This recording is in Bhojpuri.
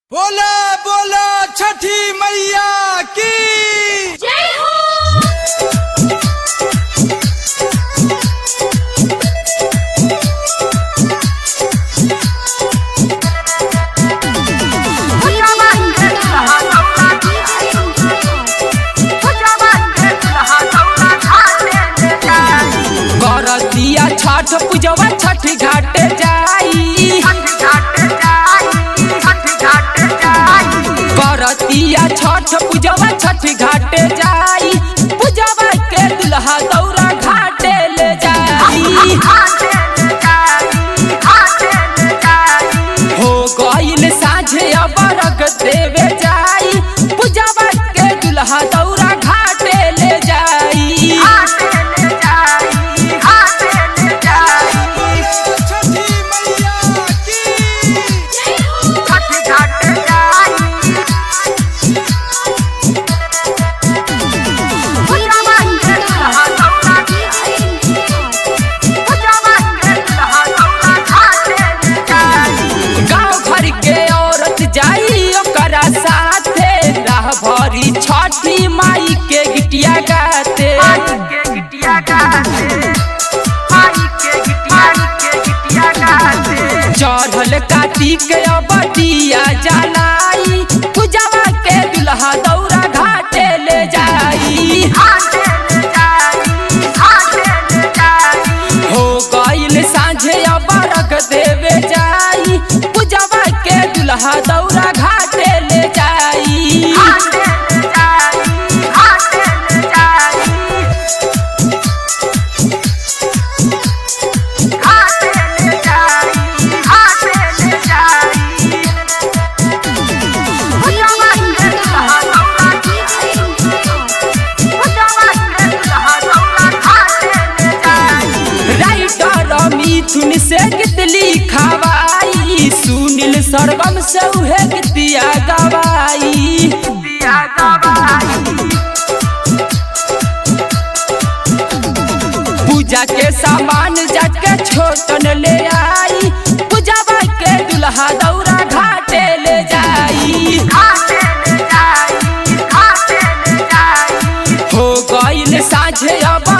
बोला बोला छठी मैया की जय हो करतिया छठ पूजवा छठ घाटे जाई करतिया छठ पूजवा छठ घाटे जाई पूजवा के दुल्हा दौरा घाटे ले जाई हो गईल साझे अबरग देवे जाई पूजवा के दुल्हा दौरा घाटे ले जाई छठी मैया की जय हो गाँव भर के औरत जाई ओकरा साथे राह भरी छठी माई के गिटिया गाते चढ़ल कार्तिक अबटिया जलाई पूजवा के दुल्हा दौरा घाटे ले जाई हो गईल साँझे अबरग देवे जाई पूजवा के दुल्हा दौरा घाटे ले जाई राइटर मिथुन से कितली खवाई सुनील सर्वम से उहे गीतिया गवाई पूजा के सामान जाके छोटन ले आई पूजवा के दुल्हा दौरा घाटे ले जाई हो गईल साझे अब